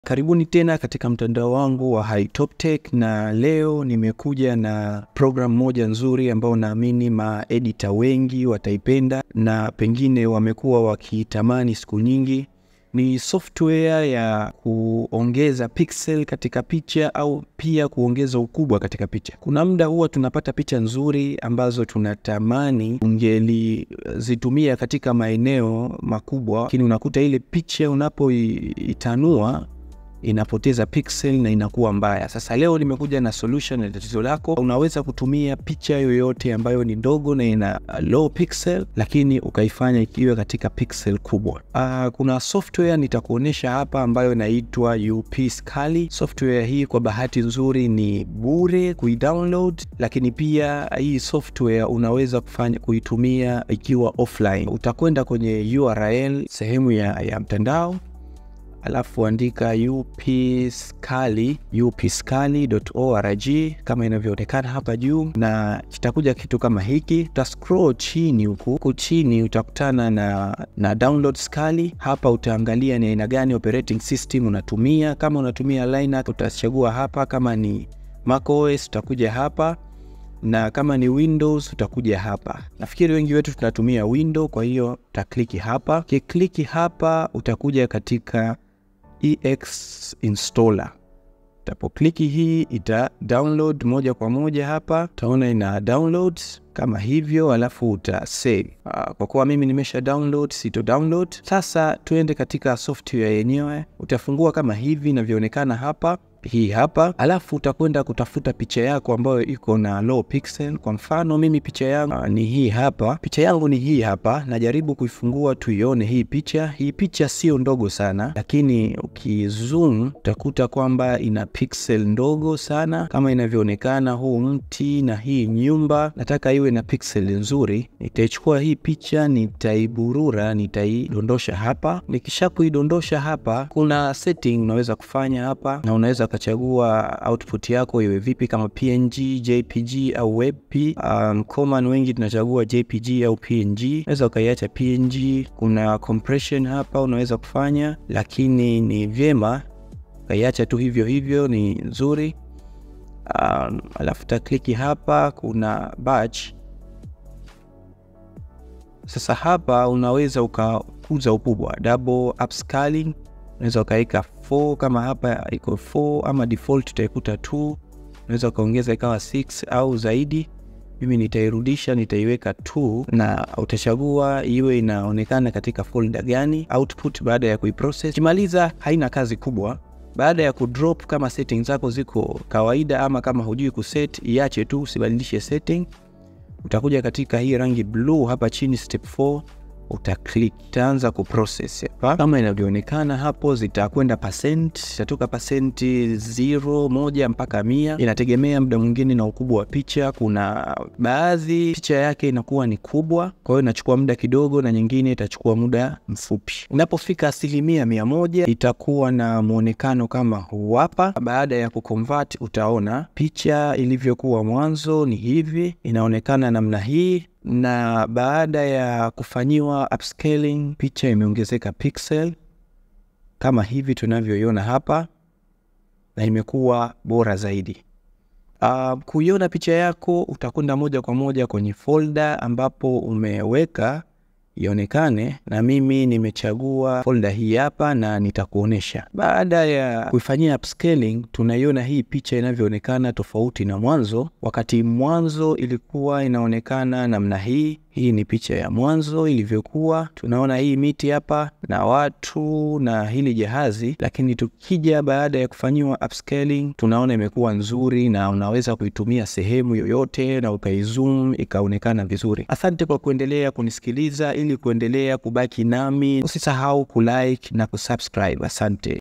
Karibuni tena katika mtandao wangu wa HiTopTech na leo nimekuja na program moja nzuri ambayo naamini maedita wengi wataipenda na pengine wamekuwa wakitamani siku nyingi. Ni software ya kuongeza pixel katika picha au pia kuongeza ukubwa katika picha. Kuna muda huwa tunapata picha nzuri ambazo tunatamani ungelizitumia katika maeneo makubwa, lakini unakuta ile picha unapoitanua inapoteza pixel na inakuwa mbaya. Sasa leo nimekuja na solution ya tatizo lako. Unaweza kutumia picha yoyote ambayo ni ndogo na ina low pixel, lakini ukaifanya ikiwa katika pixel kubwa. Uh, kuna software nitakuonyesha hapa ambayo inaitwa UP Scaly. Software hii kwa bahati nzuri ni bure kuidownload, lakini pia hii software unaweza kufanya kuitumia ikiwa offline. Utakwenda kwenye URL sehemu ya, ya mtandao alafu andika upscali upscali.org kama inavyoonekana hapa juu, na kitakuja kitu kama hiki. Uta scroll chini huku huku chini utakutana na, na download Scali. Hapa utaangalia ni aina gani operating system unatumia. Kama unatumia Linux utachagua hapa, kama ni macOS utakuja hapa na kama ni Windows utakuja hapa. Nafikiri wengi wetu tunatumia Windows, kwa hiyo utakliki hapa. Kikliki hapa utakuja katika ex installer. Utapokliki hii ita download moja kwa moja hapa, utaona ina download kama hivyo, alafu uta save. Kwa kuwa mimi nimesha download, sito download. Sasa tuende katika software yenyewe, utafungua kama hivi inavyoonekana hapa hii hapa, alafu utakwenda kutafuta picha yako ambayo iko na low pixel. Kwa mfano mimi picha yangu uh, ni hii hapa, picha yangu ni hii hapa. Najaribu kuifungua tuione hii picha. Hii picha sio ndogo sana, lakini ukizoom utakuta kwamba ina pixel ndogo sana kama inavyoonekana. Huu mti na hii nyumba nataka iwe na pixel nzuri. Nitaichukua hii picha, nitaiburura, nitaidondosha hapa. Nikisha kuidondosha hapa, kuna setting unaweza kufanya hapa na unaweza ukachagua output yako iwe vipi, kama PNG, JPG au WebP. Um, common wengi tunachagua JPG au PNG. Unaweza ukaiacha PNG. Kuna compression hapa unaweza kufanya, lakini ni vyema ukaiacha tu hivyo hivyo, ni nzuri. Um, alafu takliki hapa, kuna batch. Sasa hapa unaweza ukakuza ukubwa, double upscaling unaweza ukaweka 4 kama hapa iko 4 ama default utaikuta 2. Unaweza ukaongeza ikawa 6 au zaidi. Mimi nitairudisha nitaiweka 2, na utachagua iwe inaonekana katika folder gani output baada ya kuiprocess. Kimaliza, haina kazi kubwa. Baada ya kudrop, kama settings zako ziko kawaida ama kama hujui kuset, iache tu, usibadilishe setting. Utakuja katika hii rangi blue hapa chini, step 4 utaklik itaanza kuprocess hapa kama inavyoonekana hapo, zitakwenda percent, itatoka pasenti zero moja mpaka mia, inategemea muda mwingine na ukubwa wa picha. Kuna baadhi picha yake inakuwa ni kubwa, kwa hiyo inachukua muda kidogo, na nyingine itachukua muda mfupi. Inapofika asilimia mia moja itakuwa na mwonekano kama huu hapa. Baada ya kuconvert, utaona picha ilivyokuwa mwanzo ni hivi, inaonekana namna hii na baada ya kufanyiwa upscaling picha imeongezeka pixel kama hivi tunavyoiona hapa, na imekuwa bora zaidi. Uh, kuiona picha yako utakwenda moja kwa moja kwenye folder ambapo umeweka ionekane, na mimi nimechagua folder hii hapa na nitakuonesha. Baada ya kuifanyia upscaling, tunaiona hii picha inavyoonekana tofauti na mwanzo. Wakati mwanzo ilikuwa inaonekana namna hii, hii ni picha ya mwanzo ilivyokuwa. Tunaona hii miti hapa na watu na hili jahazi, lakini tukija baada ya kufanyiwa upscaling, tunaona imekuwa nzuri na unaweza kuitumia sehemu yoyote na ukaizoom ikaonekana vizuri. Asante kwa kuendelea kunisikiliza. Ili kuendelea kubaki nami, usisahau kulike na kusubscribe. Asante.